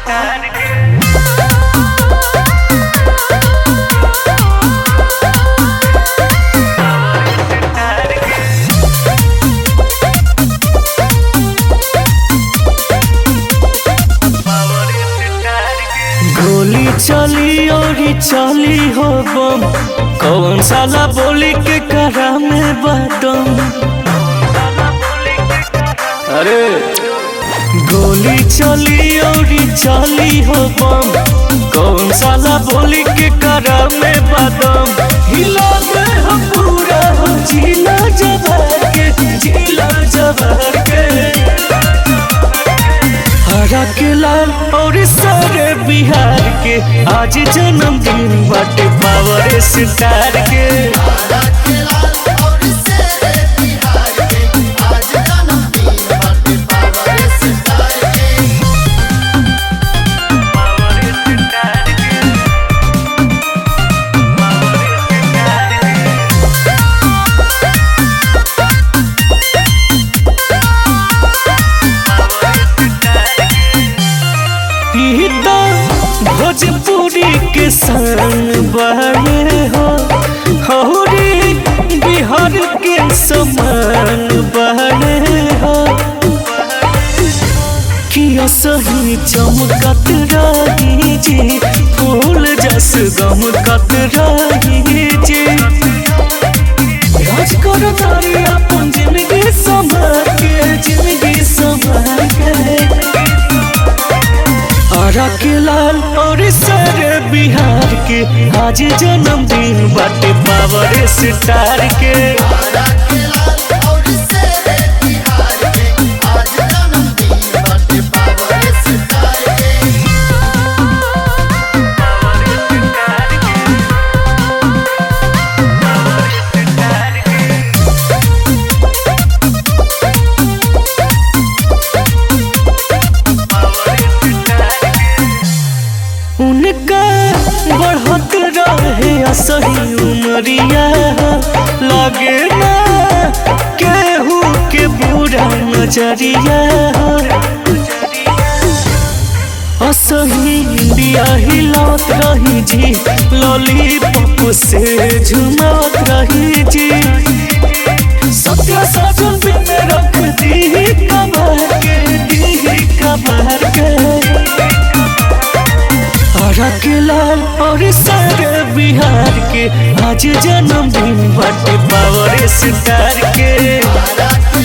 गोली चली और चली हो बम कौन साला बोली के करा में बातम अरे गोली चली और चली हो बम कौन साला बोली के करा में बातम हिला दे हम पूरा हो जिला जबर के जिला जबर के हरा के लाल और सारे बिहार के आज जन्मदिन बाटे पावर स्टार के ई तो भोजपुरी के संग बने हो हौरी बिहार के समान बने हो किया सही चमकत रही जी फूल जस गमकत रही जी राज करो तारी अपन जिंदगी संभाल के जिंदगी संभाल के हरा के लाल और सारे बिहार के आज जन्मदिन बाटे पावर स्टार के उनका बढ़त रहे असही उमरिया लगे ना केहू के बुरा नजरिया असही इंडिया हिलत रही जी लॉलीपॉप से झुमत रही जी सत्य साजन पे में रख दी कबर के दी कबर के हरा के लाल और सारे बिहार के आज जन्मदिन बाटे पावर स्टार के